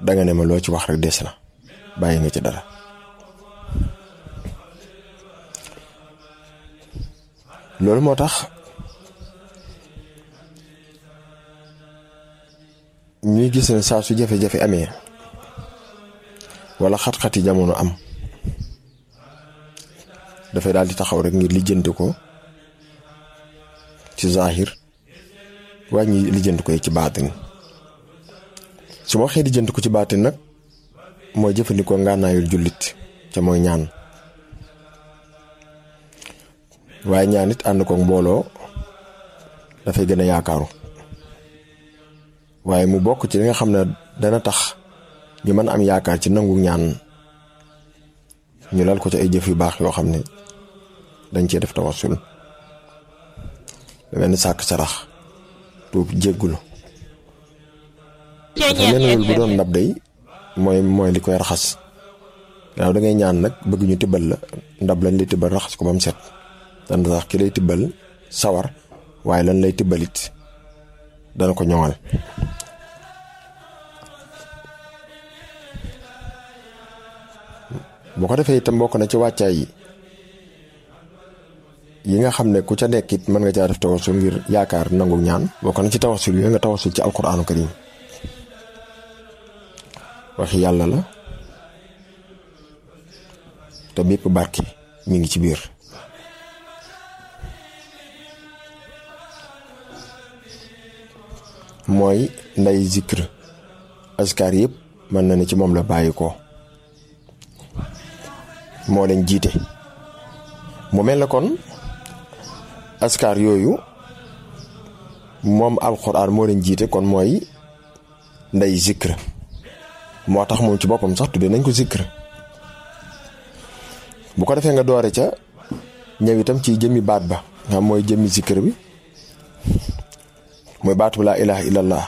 danga ne ma loo ci wax rek des na bàyyi nga ci dara loolu moo tax ñuy gis ne saa su jafe-jafe amee wala xat-xati jamono am dafay daal di taxaw rek ngir lijjanti ko ci zahir wàññi lijjanti ko ci baatin su ma waxee lijjanti ko ci baatin nag mooy jëfandikoo ngànnaayul jullit ca mooy ñaan waaye ñaan it ànd koog mbooloo dafay gën a yaakaaru waaye mu bokk ci li nga xam ne dana tax ñu mën am yaakaar ci nangu ñaan ñu lal ko ci ay jëf yu baax yoo xam ne dañ cee def tawassul benn sàkk sarax tuub jéggulu dafa mel ne bu doon ndab day mooy mooy li koy raxas gannaaw da ngay ñaan nag bëgg ñu tibbal la ndab lañ lay tibbal raxas ko ba mu set dana sax ki lay tibbal sawar waaye lan lay tibbalit dana ko ñoŋal boo ko defee itam bokk na ci wàccaay yi yi nga xam ne ku ca nekk it mën nga caa def tawasul ngir yaakaar nangu ñaan bokk na ci tawasul yooyu nga tawasul ci alquraanu karim waxi yàlla la te bépp barki mi ngi ci biir mooy nday zikr askar yëpp mën na ne ci moom la bàyyi ko moo leen jiite mu mel na kon askar yooyu moom alxuraan moo leen jiite kon mooy nday zikr moo tax moom ci boppam sax tudde nañ ko zikr bu ko defee nga doore ca ñëw itam ci jëmmi baat ba nga mooy jëmmi zikr bi mooy baatu laa ilaha illallah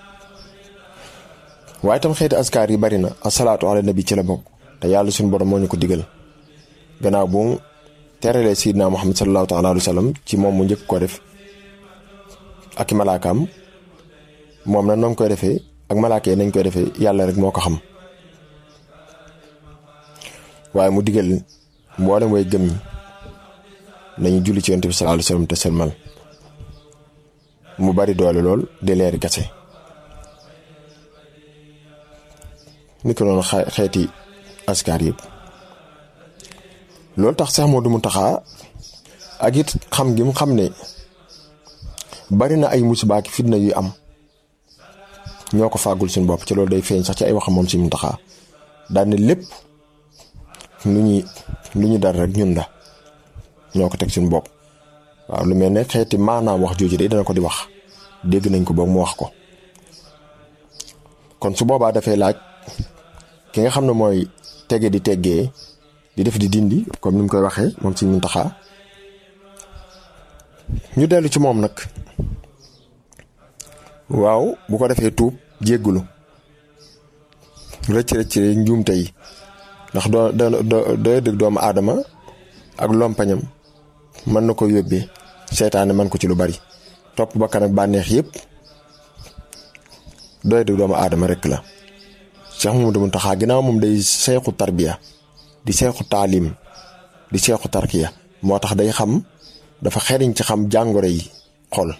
waaye itam xeeti askar yi bari na asalaatu ala nabi ci la bokk te yàlla suñu borom moo ñu ko digal gannaaw bu mu teralee sidna muhammad sallallahu taala alayhi wa sallam ci moom mu njëkk ko def ak i malaakaam moom na noonu koy defee ak malaaka yi nañ koy defee yàlla rek moo ko xam waaye mu digal mboolem way gëm ñi nañu julli ci yonent bi sallallahu alayhi wa sallam te sëlmal mu bari doole lool di leeri kase ni ko noonu xeeti askar yëpp loolu tax sax moo du mu taxaa ak it xam gi mu xam ne bari na ay musiba ak fitna yu am ñoo ko fàggul suñu bopp ci loolu day feeñ sax ci ay waxam moom si mu taxaa daan ne lépp lu ñuy lu ñu dara rek ñun la ñoo ko teg suñu bopp waaw lu mel ne xeeti maanaam wax jooju de dana ko di wax dégg nañ ko boog mu wax ko kon su boobaa dafay laaj ki nga xam ne mooy tege di teggee di def di dindi comme ni mu koy waxee moom si mun taxaa ñu dellu ci moom nag waaw bu ko defee tuub jéggulu rëcc rëcc njuumte yi ndax doo doo doo dëgg doomu aadama ak lompañam mën na ko yóbbee seytaane man ko ci lu bari topp bakkan ak bànneex yëpp doy dëgg doomu aadama rek la Cheikh Mamadou Mountakha ginnaaw moom day seexu tarbiya di seexu taalim di seexu tarkiya moo tax day xam dafa xeriñ ci xam jàngoro yi xol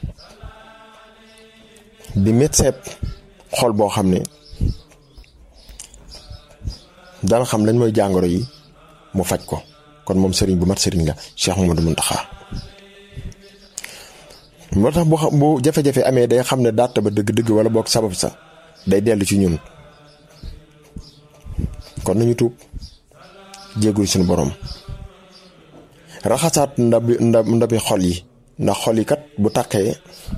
di médecin xol boo xam ne dana xam lañ mooy jàngoro yi mu faj ko kon moom sëriñ bu mat sëriñ la Cheikh Mamadou Mountakha moo tax bu bu jafe-jafe amee day xam ne dàtt ba dëgg-dëgg wala boog sabab sa day dellu ci ñun kon nañu tuub jéggul suñu borom raxasaat ndabi ndabi xol yi ndax xol yi kat bu taqee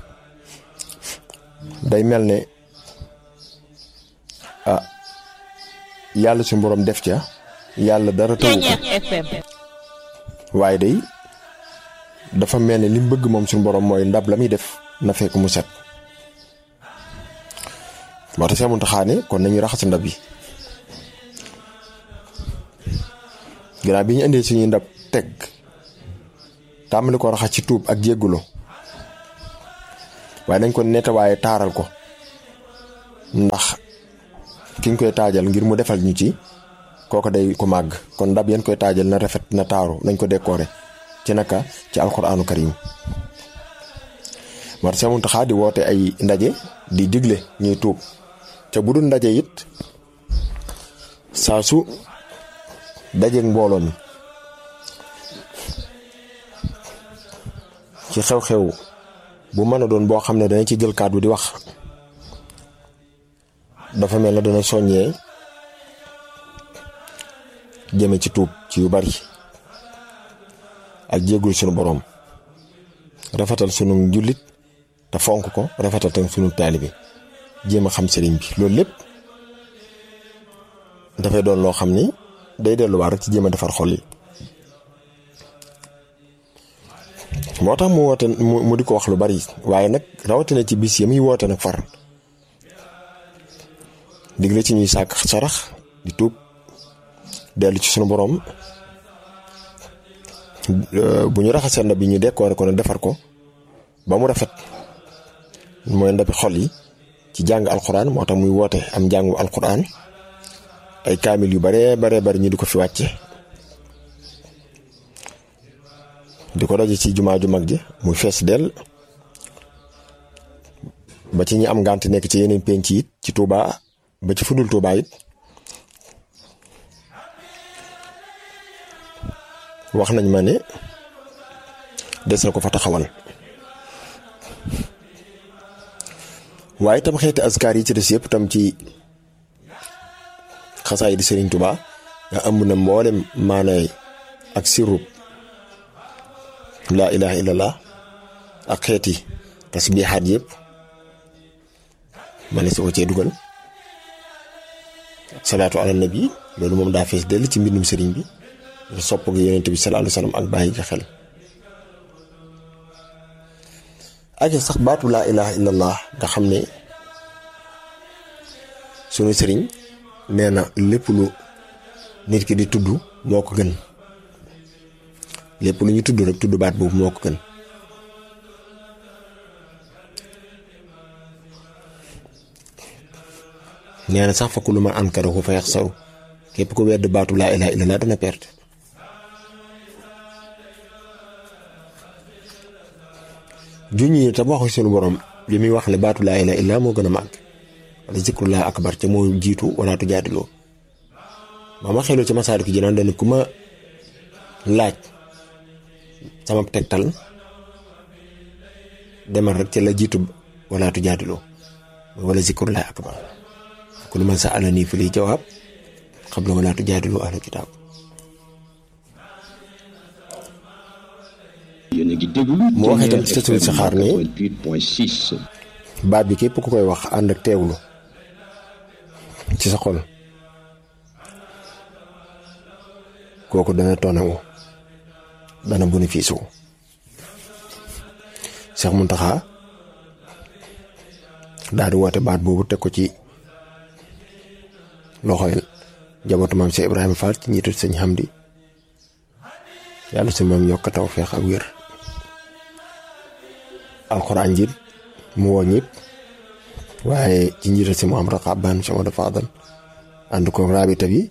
day mel ne ah yàlla suñu borom def ca yàlla dara tawu ko waaye day dafa mel ne li mu bëgg moom suñu borom mooy ndab la muy def na fekk mu set moo tax see mun taxaane kon nañu raxas ndab yi ginnaaw bi ñu indee suñuy ndab teg tàmbali ko raxas ci tuub ak jéggulo waaye nañ ko nettoyé taaral ko ndax ki ñu koy taajal ngir mu defal ñu ci kooko day ko màgg kon ndab yeen koy taajal na rafet na taaru nañ ko décorer ci naka ci alquraanu karim war Sëñ Muntaxa di woote ay ndaje di digle ñuy tuub te bu dul ndaje it saa su dajeeg mbooloo mi ci xew-xew bu mën a doon boo xam ne dana ci jël kàddu di wax dafa mel na dana soññee jëme ci tuub ci yu bari ak jéggul sunu boroom rafetal sunu njullit te fonk ko rafetal tam sunu taalibe jéem a xam sëriñ bi loolu lépp dafay doon loo xam ni day delluwaat rek ci jéem a defar xol yi moo tax mu woote mu di ko wax lu bari waaye nag rawatina ci bis yi muy woote nag far digle ci ñuy sàkk sarax di tuub dellu ci sunu boroom bu ñu raxasee ndab bi ñu décorer ko ne defar ko ba mu rafet mooy ndabi xol yi ci jàng alquran moo tax muy woote am njàngu alquran ay kaamil yu baree baree bari ñu di ko fi wàcce di ko daje ci jumaa ju mag ji muy fees dell ba ci ñi am ngànt nekk ci yeneen penc it ci Touba ba ci fudul Touba it wax nañ ma ne des na ko fa taxawal waaye itam xeeti askar yi ci des yëpp tam ci xasaay di Sëriñ Touba nga ëmb na mboolem maanaay ak sirub laa ilaha illallah ak xeeti tasbiixaat yëpp ma ne si ko cee dugal salaatu ala nabi loolu moom daa fees dell ci mbindum sëriñ bi sopp gi yonent bi sallallahu alayhi wasallam ak bàyyi ga xel ak sax baatu laa ilaha illallah nga xam ne sunu sëriñ nee na lépp lu nit ki di tudd moo ko gën lépp lu ñu tudd rek tudd baat boobu moo ko gën nee na sax fa kullu man ankarahu fa yaxsaru képp ko wedd baatu laa ilaha illallah dana perte juñ yi tam waxu sunu borom bi muy wax ne baatu laa ilaha illallah moo gën a màgg wala zikrullah akbar ca moo jiitu wala tujaadiloo ba ma xeloo ci masaaliku jinaan dana ku ma laaj sama tegtal demal rek ca la jiitu wala tujaadiloo wala zikrullah akbar kullu man sa'alanii fa lii jawaab qabla wala tujaadilu ahla kitaab mu wax itam ci tasul saxaar ni baat bi képp ku koy wax ànd ak teewlu ci sa xol kooku dana tonewu dana bénéfice wu Cheikh Mountakha daal di woote baat boobu teg ko ci loxoy njabootu maam Cheikh Ibrahima Fall ci njiitu sëñ Hamdi yàlla si moom yokk taw feex ak wér alxuraan ji mu woo ñëpp waaye ci njiitu si Mouhamadou Xabbaan Cheikh Modou Fadal ànd ko raabita bi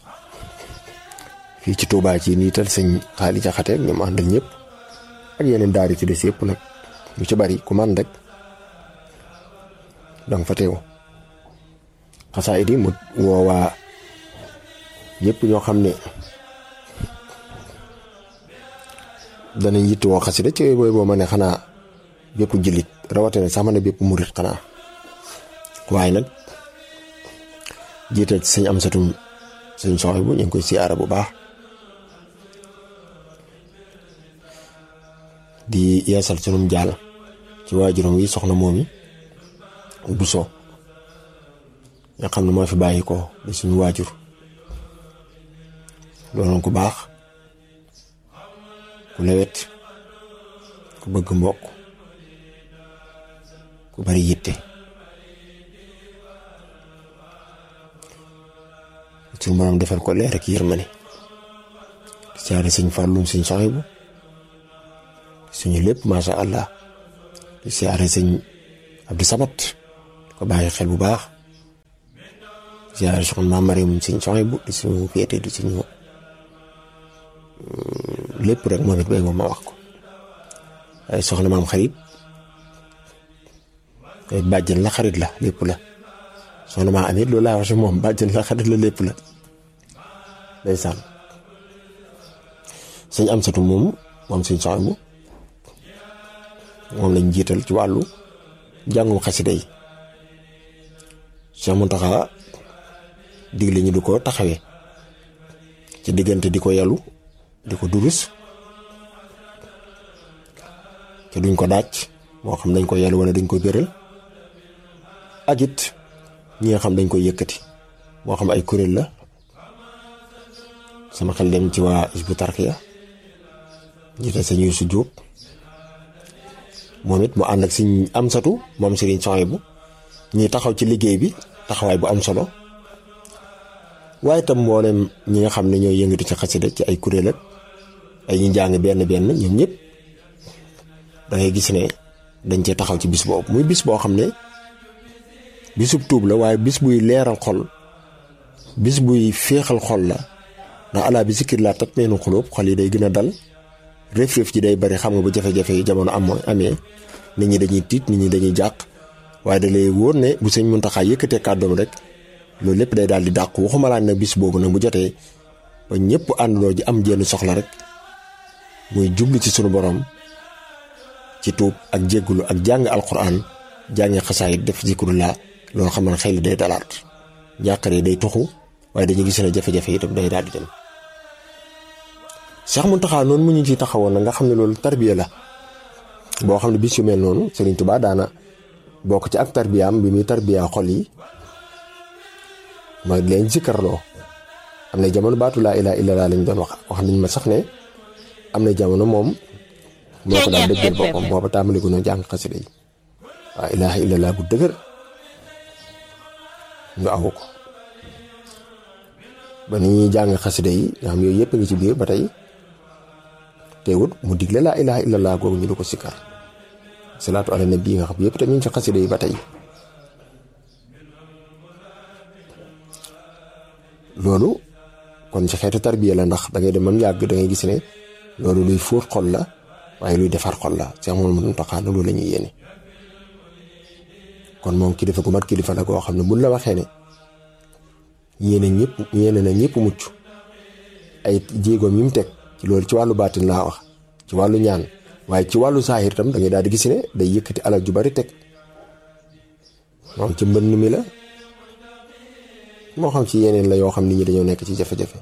fii ci Touba ci niital sëñ xaali jaxate ñoom àndal ñëpp ak yeneen daari ci des yëpp nag lu ci bari ku man rek danga fa teew xasaayid yi mu woowaa ñëpp ñoo xam ne danañ yitt woo xasida ci booy boo ma ne xanaa bépp jullit rawatina sax ma ne bépp murit xanaa waaye nag jiital ci sëñ am satum sëñ soxy bu ñu ngi koy siyaara bu baax di yeesal sunum jaal ci waajuram wi soxna moom yi bu soo nga xam ne moo fi bàyyi ko di suñu waajur loolu ku baax ku lewet ku bëgg mbokk ku bari yitte suñu borom defal ko leer ak yërmande di siyaare sëñ fàllum sëñ soxibu suñu lépp masha allah di siyaare sëñ Abdou Sabat ko bàyyi xel bu baax ziare soxna maam Mariam suñ soxna bu di suñu féete di suñu lépp rek moom it bay moom ma wax ko ay soxna maam xarit ay bàjjan la xarit la lépp la soxna maa amit loolu laa wax si moom bàjjan la xarit la lépp la ndeysaan sëñ am satu moom moom suñ soxna bu moom lañ jiital ci wàllu jàngum xasida yi Cheikh Mountakha digle ñu di ko taxawee ci diggante di ko yalu di ko durus te duñ ko daaj moo xam dañ ko yalu wala dañ ko béral ak it ñi nga xam dañ koy yëkkati moo xam ay kuréel la sama xel dem ci waa Hizbut Tarqiyyah jiite sëñ Yuusu Jóob moom it mu ànd ak siñ am satu moom sëriñ Sohaybu ñuy taxaw ci liggéey bi taxawaay bu am solo waaye itam mboolem ñi nga xam ne ñooy yëngatu ci xasida ci ay kuréel ak ay ñu jàng benn benn ñoom ñëpp da ngay gis ne dañ cee taxaw ci bis boobu muy bis boo xam ne bisub tuub la waaye bis buy leeral xol bis buy féexal xol la ndax alaa bi sikkir laa tatma'innul quluub xol yi day gën a dal réef-réef ji day bari xam nga bu jafe-jafe yi jamono am amee nit ñi dañuy tiit nit ñi dañuy jàq waaye da lay wóor ne bu sëñ Muntaxa yëkkatee kàddoom rek loolu lépp day daal di dàq waxuma laa nag bis boobu nag bu jotee ba ñëpp àndandoo ji am jenn soxla rek muy jublu ci sunu borom ci tuub ak jéggulu ak jàng alquran jàngi xasaayit def zikrullah loolu xam ne xel day dalaat njàqare day tuxu waaye dañuy gis ne jafe-jafe yi itam day daal di dem Cheikh Mountakha noonu mu ñu ci taxawoon na nga xam ne loolu tarbiya la boo xam ne bis yu mel noonu Serigne Touba daana bokk ci ak tarbiyaam bi muy tarbiya xol yi mooy leen zikkarloo am na jamono baatu laa ilaaha illallaah lañ doon wax wax nañ ma sax ne am na jamono moom moo ko daan dëggal boppam booba tàmbali ko noo jàng xasida yi waa ilaaha illallaah bu dëgër ñu awu ko ba ni ñuy jàng xasida yi nga xam yooyu yëpp ngi ci biir ba tey teewut mu digle laa ilaaha illallaah googu ñu du ko sikkar salaatu ala nabi nga xam yëpp tamit ci xasida yi ba tey loolu kon ci xeetu tarbiya la ndax da ngay dem ba mu yàgg da ngay gis ne loolu luy fóot xol la waaye luy defar xol la Seex Mamadu Muntaxa loolu la ñuy yéene kon moom kilifa gu mat kilifa la goo xam ne buñ la waxee ne yéene ñëpp yéene na ñëpp mucc ay jéegoom yi mu teg ci loolu ci wàllu baatin laa wax ci wàllu ñaan waaye ci wàllu saahir tam da ngay daal di gis ne day yëkkati alal ju bari teg moom ci mbënn mi la moo xam ci yeneen la yoo xam nit ñi dañoo nekk ci jafe-jafe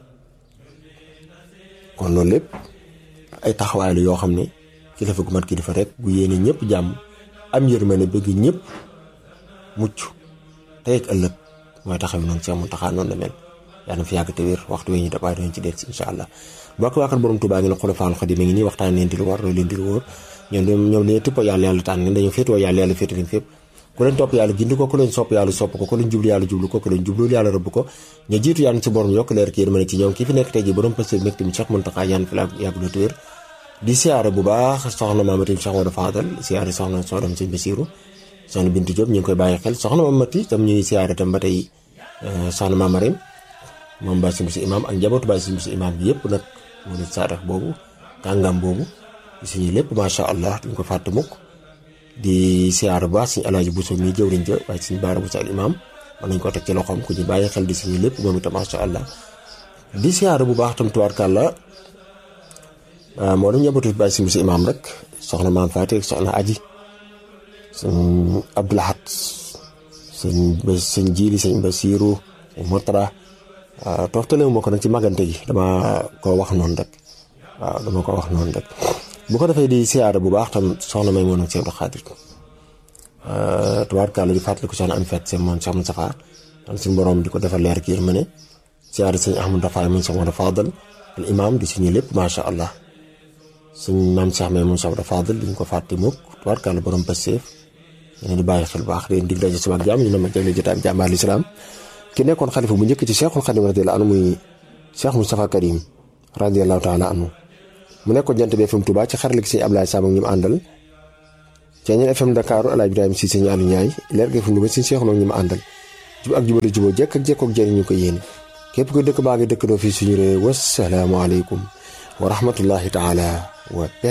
kon loolu lépp ay taxawaay la yoo xam ne kilifa gu mat kilifa rek bu yéene ñëpp jàmm am yërmande bëgg ñëpp mucc tey ak ëllëg mooy taxaw noonu Seex Muntaxa noonu la mel yaa na fi yàgg te wér waxtu wee ñu def waaye dañu ci del si incha allah mbokk waa kër borom Tuubaa ngi la Xulafaa'ul Xadiim mi ngi nii waxtaan leen di lu war loolu leen di lu wóor ñoom ñoom dañoo tëpp yàlla yàlla tànn leen dañoo féetoo yàlla yàlla féete leen fépp ku leen topp yàlla gindi ko ku leen sopp yàlla sopp ko ku leen jublu yàlla jublu ko ku leen jublu yàlla rëbb ko ña jiitu yàlla ci borom yokk leer ki yërmande ci ñoom kii fi nekk tey ji borom pësté mbégte mi Cheikh Muntaxa yaan fi la yàgg la téwér di siyaare bu baax soxna Maamati Cheikh Wada Fadal siyaare soxna soxna Sëñ Basiru soxna Bintu Diop ñu ngi koy bàyyi xel soxna Maamati tam ñu ngi siyaare tam ba tey soxna Maamarim moom ba si si imaam ak njabootu ba si si imaam bi yëpp nag mu ne saadax boobu kàngam boobu suñu lépp macha allah duñ ko fàtte mukk di siyaar bu baax suñu alaaji Buso mi jëwriñ ja waaye suñu baara Buso al imaam mën nañ ko teg ci loxoom ku ñu bàyyi xel di suñu lépp moom itam macha allah di siyaar bu baax tam tubaarkàlla moo doon njabootu bàyyi si si imaam rek soxna maam Faati soxna aji sëñ Abdoulahat sëñ ba sëñ Jiili sëñ Basiiru sëñ Murtada toftale moo ko nag ci magante gi dama ko wax noonu rek waaw dama ko wax noonu rek bu ko defee di siyaare bu baax tam soxna may moon ak Seex Abdu Xaadir tubaarkàlla di fàttali ko soxna am fet seen moom Seex Mustafaa tan suñu borom di ko defal leer ki yërmande siyaare sëñ Ahmadu Dafaay moom Seex Mustafaa Fadal al imaam di suñu lépp macha allah suñ maam Seex may moom Seex Mustafaa Fadal duñ ko fàtte mukk tubaarkàlla borom Pastef yéen di bàyyi xel baax leen dig daje suba ak jàmm ñu ne ma jagle jotaay bi jàmbaar lislaam ki nekkoon xalifa bu njëkk ci Cheikhul Khadim radiyallahu anhu muy Cheikh Moustapha Karim radiyallahu taala anhu mu nekkoon jant bi FM Touba ci xarale gi sëñ Ablaye Sam ak ñi mu àndal ci ñeen FM Dakar El Hadj Ibrahima Cissé ñu ànd ñaay leer gi FM Louga sëñ Cheikh ñu mu àndal jub ak jubale juboo jekk ak jekkook jëriñu ko yéene képp ko dëkk baa ngi dëkkandoo fii suñu réew wasalaamualeykum wa rahmatullahi taala wa